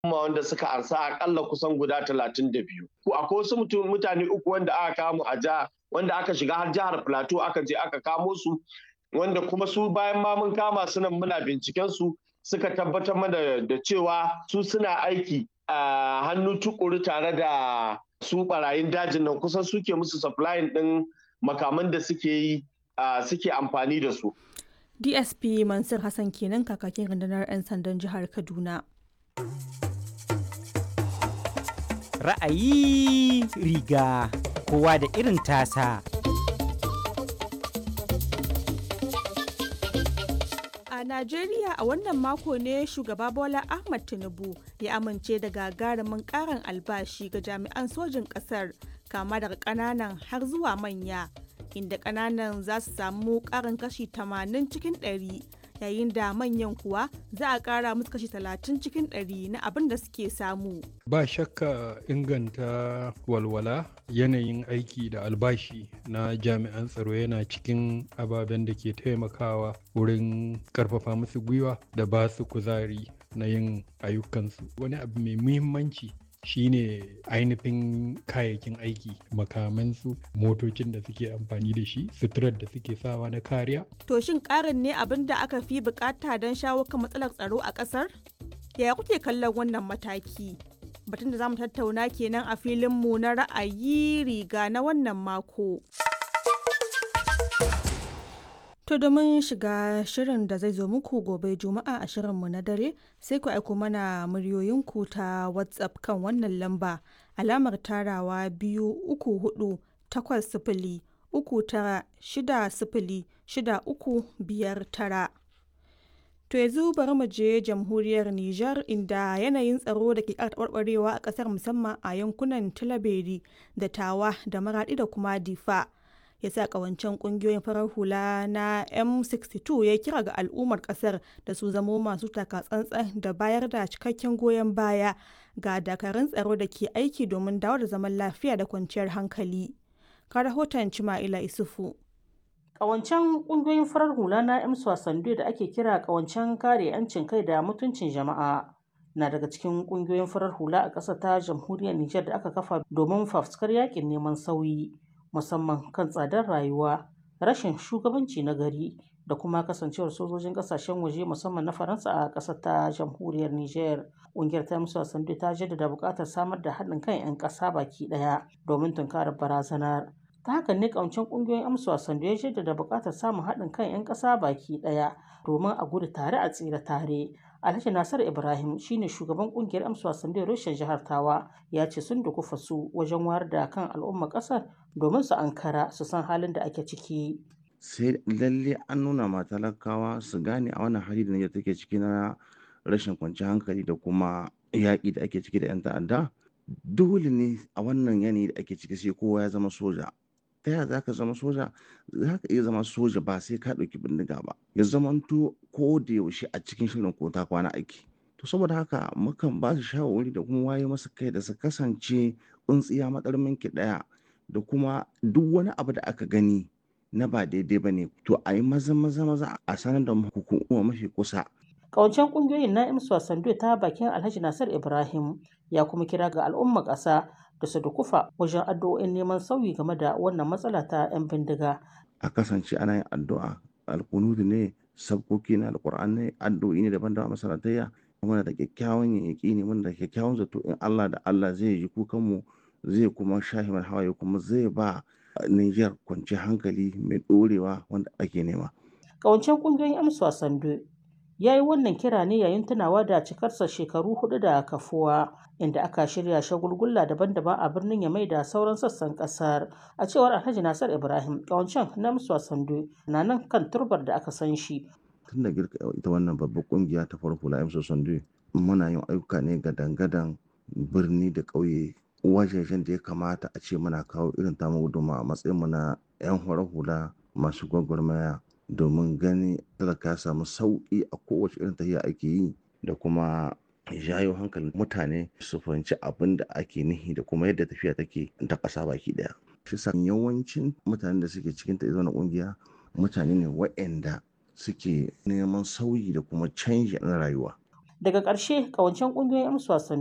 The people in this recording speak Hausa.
wanda suka ansa akalla kusan guda talatin da biyu. Akwai wasu mutane uku wanda aka kamo a jiha wanda aka shiga har jihar Plateau aka je aka kamo su wanda kuma su bayan ma mun kama su nan muna binciken su suka tabbatar mana da cewa su suna aiki a hannu tukuru tare da su barayin dajin nan kusan suke musu supplying din makaman da suke yi suke amfani da su. DSP Mansur Hassan kenan kakakin rundunar 'yan sandan jihar Kaduna. Ra'ayi riga kowa da irin tasa. A Najeriya a wannan mako ne shugaba Bola Ahmad Tinubu ya amince da gagarumin karin albashi ga jami'an sojin ƙasar kama daga ƙananan har zuwa manya inda ƙananan za su samu ƙarin kashi 80 cikin 100 yayin da manyan kuwa za a ƙara musu kashi 30 cikin 100 na abin da suke samu. Ba shakka inganta walwala yanayin aiki da albashi na jami'an tsaro yana cikin ababen da ke taimakawa wurin karfafa musu gwiwa da ba su kuzari na yin ayyukansu. Wani abu mai muhimmanci shine ainihin kayayyakin aiki makamansu motocin da suke amfani da shi suturar da suke sawa na kariya. To shin karin ne abin da aka fi bukata don shawo kan matsalar tsaro a kasar? Yaya kuke kallon wannan mataki? Batun da za mu tattauna kenan a filinmu na ra'ayi riga na wannan mako. To domin shiga shirin da zai zo muku gobe Juma'a a shirinmu na dare sai ku aiko mana muryoyinku ta WhatsApp kan wannan lamba alamar tarawa biyu uku hudu takwas sifili uku tara shida sifili shida uku biyar tara. To yanzu bari mu je jamhuriyar Nijar inda yanayin tsaro da ke ƙara taɓarɓarewa a ƙasar musamman a yankunan Tilaberi da Tawa da Maraɗi da kuma Difa. ya sa kawancen kungiyoyin farar hula na m62 ya kira ga al'ummar kasar da su zamo masu takatsantsan da bayar da cikakken goyon baya ga dakarun tsaro da ke aiki domin dawo da zaman lafiya da kwanciyar hankali ka rahoton cima'ila isufu Ƙawancen ƙungiyoyin farar hula na M Swasandu da ake kira ƙawancen kare 'yancin kai da mutuncin jama'a na daga cikin ƙungiyoyin farar hula a ƙasar ta jamhuriyar Nijar da aka kafa domin fafuskar yakin neman sauyi. musamman kan tsadar rayuwa rashin shugabanci na gari da kuma kasancewar sojojin kasashen waje musamman na faransa a ƙasar ta jamhuriyar niger ƙungiyar ta musu wasandu ta jaddada buƙatar samar da haɗin kan 'yan ƙasa baki ɗaya domin tunkarar barazanar ta haka ne ƙawancen ƙungiyoyin amsa wasandu ya jaddada buƙatar samun haɗin kan 'yan ƙasa baki ɗaya domin a gudu tare a tsira tare Alhaji Nasar Ibrahim shine shugaban kungiyar amsa wasan da rushen jihar Tawa ya ce sun dukufa su wajen wayar da kan al'umma kasar domin su ankara su san halin da ake ciki. Sai lalle an nuna ma talakawa su gane a wannan hali da Nijar take ciki na rashin kwanciyar hankali da kuma yaƙi da ake ciki da 'yan ta'adda. Dole ne a wannan yanayi da ake ciki sai kowa ya zama soja. ta yaya za ka zama soja za ka iya zama soja ba sai ka ɗauki bindiga ba ya zamanto ko da yaushe a cikin shirin ko ta kwana aiki to saboda haka mukan ba su shawarwari da kuma waye masa kai da su kasance tsuntsiya matsarmin ki ɗaya da kuma duk wani abu da aka gani na ba daidai ba ne to a yi maza maza maza a sanar da hukuma mafi kusa Ƙawancen ƙungiyoyin na imsu sandu ta bakin Alhaji Nasir Ibrahim ya kuma kira ga al'umma ƙasa da su dukufa wajen addu'o'in neman sauyi game da wannan matsala ta 'yan bindiga. A kasance ana yin addu'a alkunudu ne sabkoki na alkur'an ne addu'o'i ne daban-daban masalatayya muna da kyakkyawan yaƙi ne muna da kyakkyawan zato in Allah da Allah zai ji kukanmu zai kuma shahi mana hawaye kuma zai ba Niger kwanciyar hankali mai ɗorewa wanda ake nema. Ƙawancen ƙungiyoyin amsa sandu ya yi wannan kira ne yayin tunawa da cikarsa shekaru hudu da kafuwa inda aka shirya shagulgulla daban-daban a birnin yamai da sauran sassan kasar a cewar alhaji nasar ibrahim kawancan na musuwa sandu na nan kan turbar da aka san shi tun da girka ita wannan babbar kungiya ta farko la musuwa sandu muna yin ayyuka ne ga dangadan birni da ƙauye wajejen da ya kamata a ce muna kawo irin tamu guduma a matsayin mu na 'yan hula masu gwagwarmaya domin gani talaka ya samu sauƙi a kowace irin tafiya ake yi da kuma jayo hankalin mutane su fahimci abin da ake nihi da kuma yadda tafiya take ta ƙasa baki ɗaya. Shi sa yawancin mutanen da suke cikin ta na ƙungiya mutane ne waɗanda suke neman sauyi da kuma canji na rayuwa. Daga ƙarshe ƙawancen ƙungiyoyin 'yan wasan